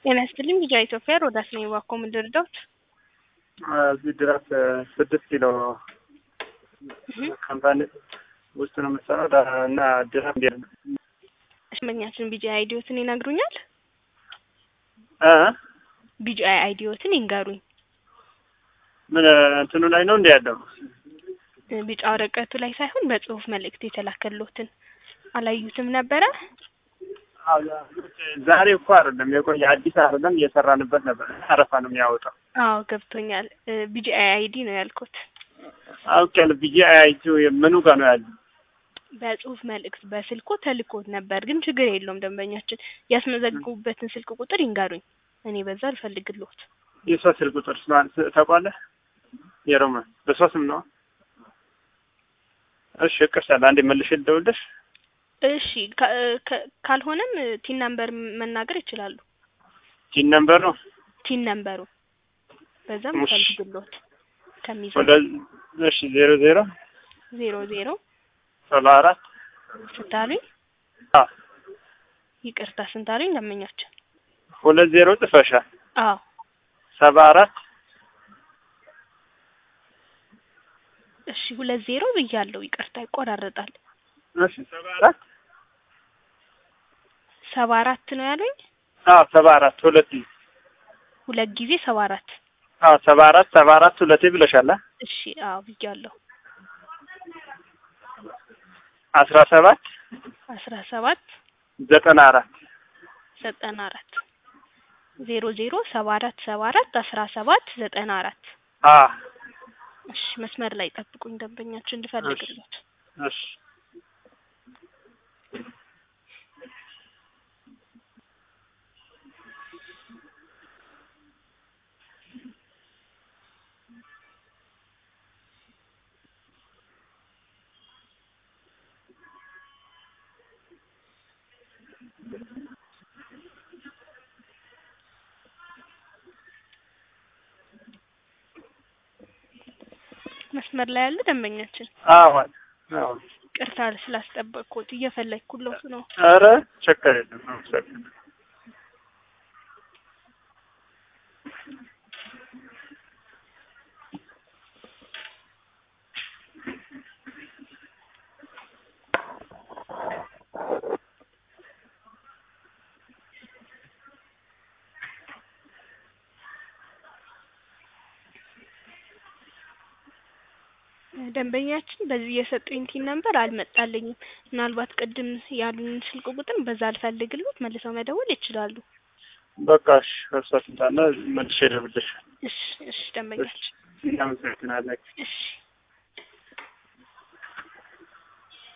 ጤና ይስጥልኝ ልጅ ኢትዮጵያ ሮዳስ ነኝ። እባክዎ ምን ልርዳዎት? እዚህ ድረስ ስድስት ኪሎ ካምፓኒ ውስጥ ነው የምትሰራው እና ድረስ ሽመኛችን ቢጂአይ አይዲዮትን ይነግሩኛል? እ ቢጂአይ አይዲዮትን ይንገሩኝ። ምን እንትኑ ላይ ነው እንዲ ያለው ቢጫ ወረቀቱ ላይ ሳይሆን በጽሁፍ መልእክት የተላከሎትን አላዩትም ነበረ? ዛሬ እኮ አይደለም የቆየ አዲስ አይደለም እየሰራንበት ነበር። አረፋ ነው የሚያወጣው። አዎ ገብቶኛል። ቢጂአይ አይዲ ነው ያልኩት። አውቄያለሁ። ብዬ አያይቱ ምኑ ጋር ነው ያለው? በጽሁፍ መልእክት በስልኮ ተልኮት ነበር፣ ግን ችግር የለውም። ደንበኛችን ያስመዘግቡበትን ስልክ ቁጥር ይንገሩኝ፣ እኔ በዛ አልፈልግልዎት። የሷ ስልክ ቁጥር ታውቋለህ? የሮማ በሷ ስም ነው። እሺ እቅርሳለሁ። አንዴ መልሼ ልደውልልሽ። እሺ ካልሆነም ቲን ነምበር መናገር ይችላሉ። ቲን ነምበር ነው ቲን ነምበሩ በዛም እሺ። ፈልግልዎት ከሚዘ ወደ እሺ ዜሮ ዜሮ ዜሮ ዜሮ ሰባ አራት ስንታሉኝ አ ይቅርታ ስንታሉኝ ደንበኛችን ሁለት ዜሮ ጽፈሻል። አዎ ሰባ አራት እሺ ሁለት ዜሮ ብያለሁ። ይቅርታ ይቆራረጣል። እሺ ሰባ አራት ሰባ አራት ነው ያሉኝ። አዎ ሰባ አራት ሁለት ጊዜ ሁለት ጊዜ ሰባ አራት አዎ ሰባ አራት ሰባ አራት ሁለቴ ብለሻል። አ? እሺ አዎ ብያለሁ። አስራ ሰባት አስራ ሰባት ዘጠና አራት ዘጠና አራት ዜሮ ዜሮ ሰባ አራት ሰባ አራት አስራ ሰባት ዘጠና አራት አ እሺ መስመር ላይ ጠብቁኝ ደንበኛችን እንድፈልግሎት እሺ መስመር ላይ ያለ ደንበኛችን አዎ አዎ ቅርታ ስላስጠበቅኩት እየፈለግኩሎት ነው። ኧረ ችግር የለም አመሰግናለሁ። ደንበኛችን በዚህ የሰጡኝ ቲን ነምበር አልመጣልኝም። ምናልባት ቅድም ያሉን ስልክ ቁጥር በዛ አልፈልግሎት መልሰው መደወል ይችላሉ። በቃ እሺ እርሷ ትምጣና መልሼ እደውልልሻለሁ። እሺ እሺ ደንበኛችን እናመሰግናለን። እሺ